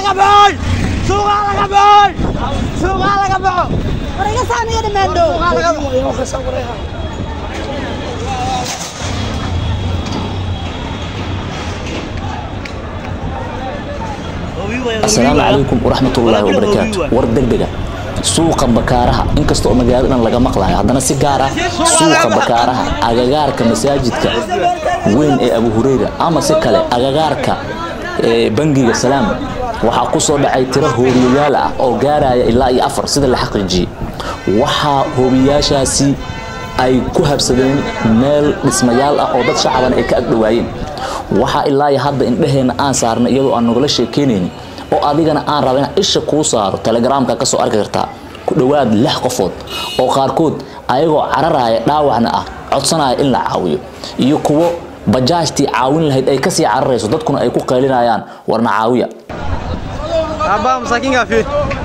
laga baxoy suuqa laga baxoy suuqa laga baxo Wariga saan iyo dhamaandhow. asalaamu calaykum waraxmatullaahi wabarakaatu war degdega suuqa bakaaraha inkasta oo magaalada dhan laga maqlayo haddana si gaar ah suuqa bakaaraha agagaarka masaajidka weyn ee abu hureyra ama si kale agagaarka ee bangiga salaam waxaa ku soo dhacay tiro hoobiyayaal ah oo gaaraya ilaa iyo afar sida la xaqiijiyey waxaa hoobiyayaashaasi ay ku habsadeen meel dhismayaal ah oo dad shacaban ay ka agdhowaayeen waxaa ilaa iyo hadda indhaheenna aan saarnay iyadoo aan nagala sheekeynaynin oo adigana aan raba inaan isha kuu saaro telegramka ka soo arki kartaa ku dhowaad lix qofood oo qaarkood ayagoo cararaya dhaawacna ah codsanaya in la caawiyo iyo kuwo bajaajtii caawin lahayd ay kasii cararayso dadkuna ay ku qaylinayaan warna caawiya Abba masaakiinka fi.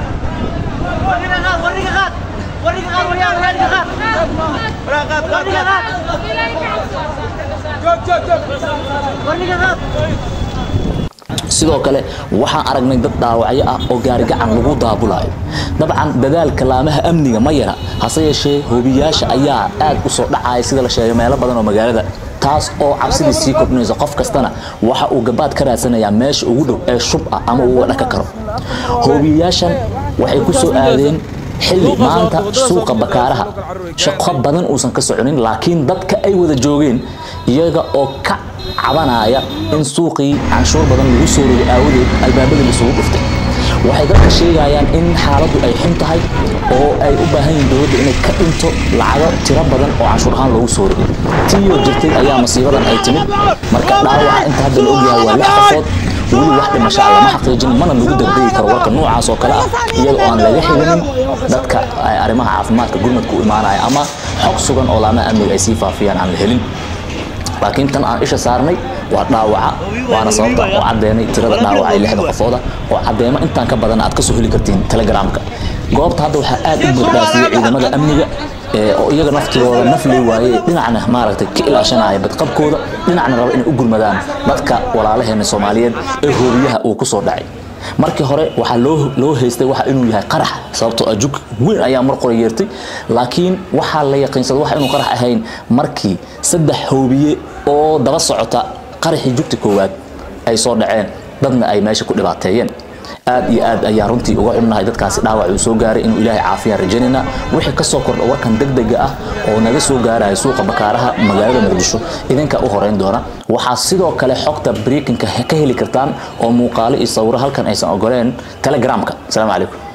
sidoo kale waxaan aragnay dad dhaawacyo ah oo gaarigacan lagu daabulayo dabcan dadaalka laamaha amniga ma yara hase yeeshee hoobiyaasha ayaa aad u soo dhacaya sida la sheegay meelo badan oo magaalada taas oo cabsidii sii kordhinaysa qof kastana waxa uu gabaad ka raadsanayaa meesha ugu dhow ee shub ah ama uu uga dhaka karo hoobiyayaashan waxay ku soo aadeen xilli maanta suuqa bakaaraha shaqo badan uusan ka soconin laakiin dadka ay wada joogeen iyaga oo ka cabanaya in suuqii canshuur badan lagu soo rogay aawadeed albaabada lisugu dhuftay waxay dadka sheegayaan in xaaladdu ay xun tahay oo ay u baahan yihiin dowladda inay ka dhinto lacago tiro badan oo canshuur ahaan loogu soo rogay tiiyoo jirtay ayaa masiibadan ay timid marka dhaawaca inta hadda la ogyahay waa lix qofood weli wax dhimasho ah lama xaqiijin mana lagu degdegi karo warka noocaas oo kale ah iyada oo aan laga xiginin dadka ay arrimaha caafimaadka gurmadka u imaanaya ama xog sugan oo laamaha amniga ay sii faafiyaan aan la helin laakiin tan aan isha saarnay waa dhaawaca waana sababta oo caddeynay tirada dhaawaca ee lixda qofooda oo caddeemo intaan ka badan aad kasoo heli kartiin telegramka goobta hadda waxaa aad u buuxdhaafiyey ciidamada amniga ee oo iyaga naftigooda nafley waaye dhinacna maaragtay ka ilaashanaya badqabkooda dhinacna raba inay u gurmadaan dadka walaalaheena soomaaliyeed ee hoobiyaha uu ku soo dhacay markii hore waxaa loo loo haystay waxa inuu yahay qarax sababtoo ah jug weyn ayaa mar qora yeertay laakiin waxaa la yaqiinsaday waxa inuu qarax ahayn markii saddex hoobiye oo daba socota qaraxii jugta koowaad ay soo dhaceen dadna ay meesha ku dhibaateeyeen aad iyo aad ayaa runtii uga xunnahay dadkaasi dhaawac uu soo gaaray inuu ilaahay caafiyaan rajaynayna wixii ka soo kordha warkan degdega ah oo naga soo gaaraya suuqa bakaaraha magaalada muqdisho idinka u horeyn doona waxaa sidoo kale xogta breakinka ka heli kartaan oo muuqaalo iyo sawiro halkan aysan ogoleen telegramka asalaamu calaykum